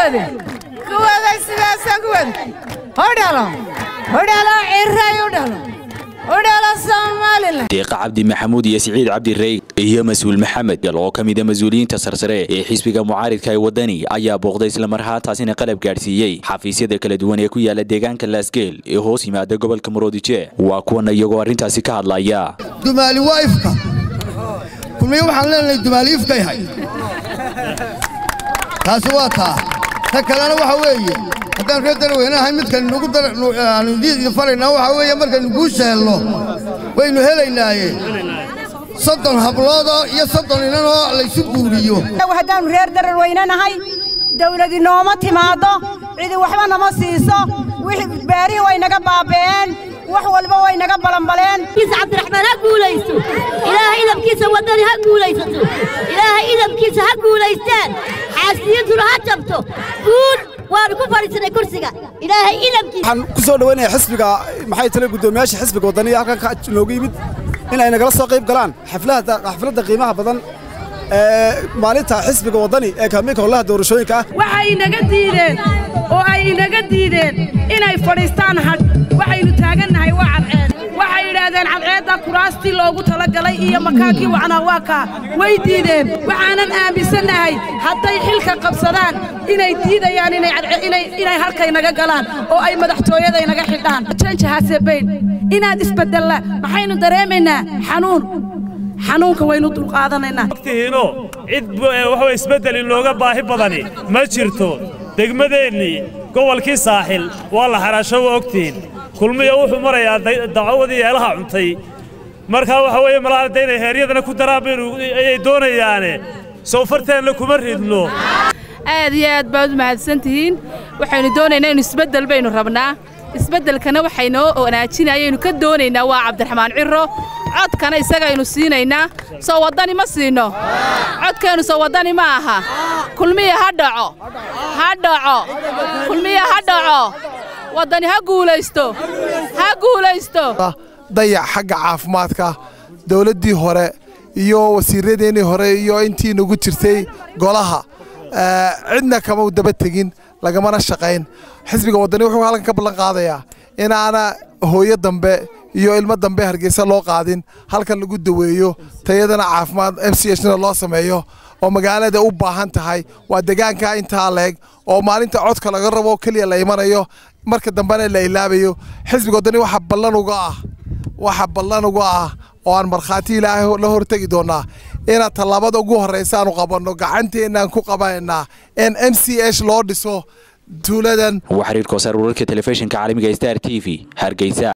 wade ku wada sidaasaan ku wade u dhalo u dhalo ciray u dhalo u dhalo somalilan deeqa cabdi maxamuud iyo siciid cabdirey iyo mas-uul maxamed gal oo ka mida mas-uuliyiinta sarsare ee xisbiga mucaaridka ee wadani ayaa booqday islamarhaataasina qalab gaadhsiiyey xafiisyada kala duwan ee ku yaala deegaanka laasgeel ee hoos yimaada gobolka muroodije waa kuwana iyagoo arrintaasi ka hadlaya dumaali waa ifka kulmiye waxaan leenahay dumaali ifka yahay taasi waa taa ta kalena waxa weeye haddaan reer darweynahay midkan nagu aanu idiin faraynaa waxaa weeye markaynu guusha helno waynu helaynaaye soddon habloodoo iyo soddon inanoo laysu guuriyo haddaannu reer dararweyne nahay dawladi nooma timaaddo cidi waxba nama siiso wixii beerihii way naga baaba'een wax walba way naga balanbaleen cabdiraxmaan ha guulaysto ilaahay idabkiisa waddani ha guulaysato ilaahay idabkiisa ha guulaystaan xaasiyaduna ha jabto guul waanu ku fadhiisanay kursiga ilaahay idabkiisa waxaan ku soo dhawaynayaa xisbiga maxay tale guddoomiyaasha xisbiga waddaniya halkan noogu yimid in ay nagala soo qayb galaan xafladda qiimaha badan ee maalinta xisbiga waddani ee kaamiinka howlaha doorashooyinka ah waxay inaga diideen oo ay inaga diideen inay fadhiistaan hadh waxaynu taagannahay waa cadceed waxay yidhaahdeen cadceedda kuraastii loogu talagalay iyo makaankii wacnaa waa kaa way diideen waxaanan aaminsannahay hadday xilka qabsadaan inay diidayaan inay halkay naga galaan oo ay madaxtooyada inaga xidhaan janjahasebayn inaad isbeddella maxaynu dareemaynaa xanuun xanuunka waynu dulqaadanaynaa waqtihiino cid waxa isbeddel inooga baahi badani ma jirto degmadeennii gobolkii saaxil waa la xaraasho waa ogtihiin kulmiya wuxuu marayaa dacawadii eelaha cuntay markaa waxa weeye malaalada inay heeryadana ku daraan baynu ayay doonayaane sow farteenna kuma ridno aad iyo aad baad u mahadsan tihiin waxaynu doonaynaa inu isbeddel baynu rabnaa isbeddelkana waxaynoo wanaajinayaynu ka doonaynaa waa cabdiraxmaan cirro codkana isagaynu siinaynaa soo waddani ma siinno codkeennu soo waddani ma aha kulmiya ha dhaco ha dhaco kulmiya ha dhaco waddani ha guulaysto ha guulaysto dayac xagga caafimaadka dawladdii hore iyo wasiiradeennii hore iyo intii nagu jirtay golaha cidna kama daba tegin lagamana shaqayn xisbiga waddani wuxuu halkan ka ballan qaadayaa inaana hooyo dambe iyo ilmo dambe hargeysa loo qaadin halkan lagu daweeyo tayadana caafimaad m c hna loo sameeyo oo magaalada u baahan tahay waa degaanka intaa leeg oo maalinta codka laga rabo keliya la imanayo marka dambena la ilaabayo xisbiga waddani waxa ballan uga ah waxa ballan uga ah oo aan markhaati ilaahay la hortegi doonnaa inaad tallaabada ugu horraysa aanu qabanno gacanteennaan ku qabanaynaa in m c h loo dhiso tuuladan waa xiriirka wasaar wararka telefishinka caalamiga star t v hargeysa